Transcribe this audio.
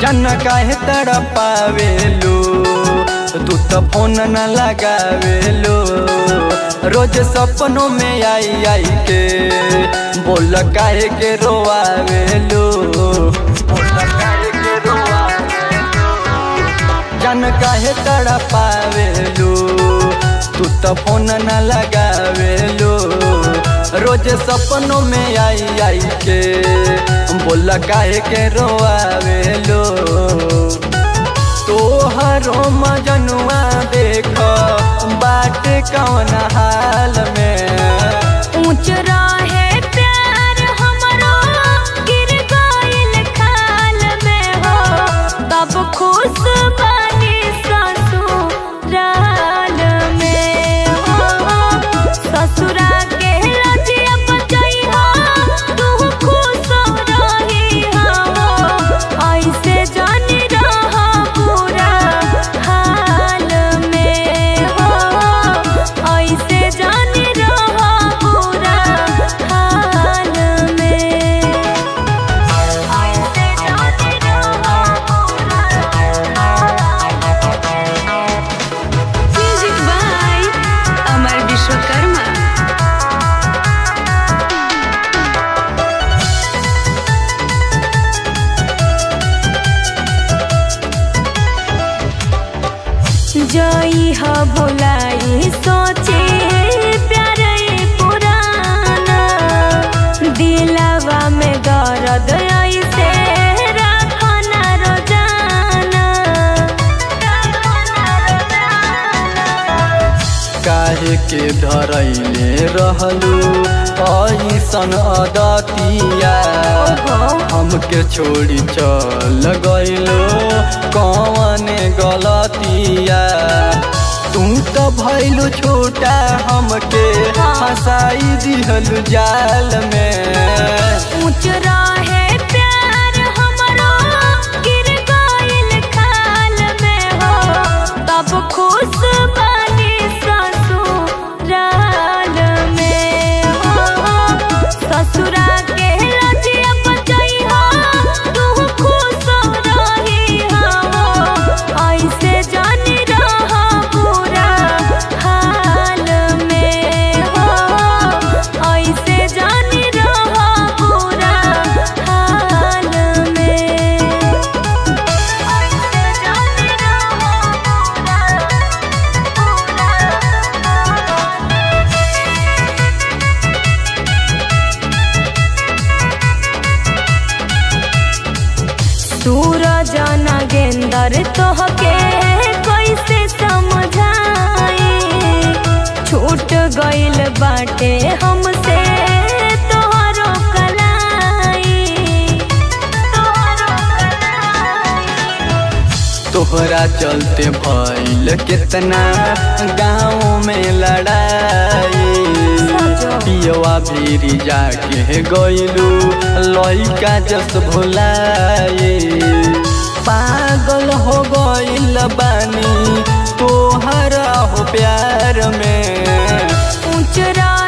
जन काहे तड़पावेलो तू तो फोन न लगावेलो रोज सपनों में आई आई के बोल काहे के रोआवेलो बोल काहे के रोआवेलो जन काहे तड़पावेलो तू तो फोन न लगावेलो रोज सपनों में आई आई के बोल काहे के रोआवेलो तोहरो मजनुआ देख बाट कौन हाल में ऊंच रहे प्यार हमरो गिर गइल खाल में हो तब खुश बनी ससुराल में हो ससुरा के रजिया बचई हो तू खुश रही हो ऐसे जानी रह पूरा हाल में हो ऐसे जानी रह पूरा हाल में ऐसे जानी रह पूरा म्यूजिक बाय अमर विश्वकर्मा जई ह भुलाई सोचे प्यार पुराना दिलवा में दर्द ऐसे रखना रोजाना काहे के धरैले रहलू ऐसन अदतिया हमके छोड़ी चल गइलो कौन गलतिया तू तो भइलू छोटा हमके फसाई दिहलू जाल में ऊंच रहे प्यार हमरो गिर गइल खाल में हो तब खुश बनी ससुराल में हो ससुरा के रजिया बचई हो तू खुश रही हो ऐसे जानी रह पूरा हाल में हो ऐसे जानी रह पूरा हाल में ऐसे जानी रह सूरज नागेंदर तोहके कैसे समझाई छूट गइल बाटे हमसे तोहरो कलाई तोहरो कलाई तोहरा चलते भइल कितना गाँव में लड़ाई पियवा भीरी जाके गइलू लइका जस भुलाए पागल हो गइल बानी तोहरा हो प्यार में ऊंच रहे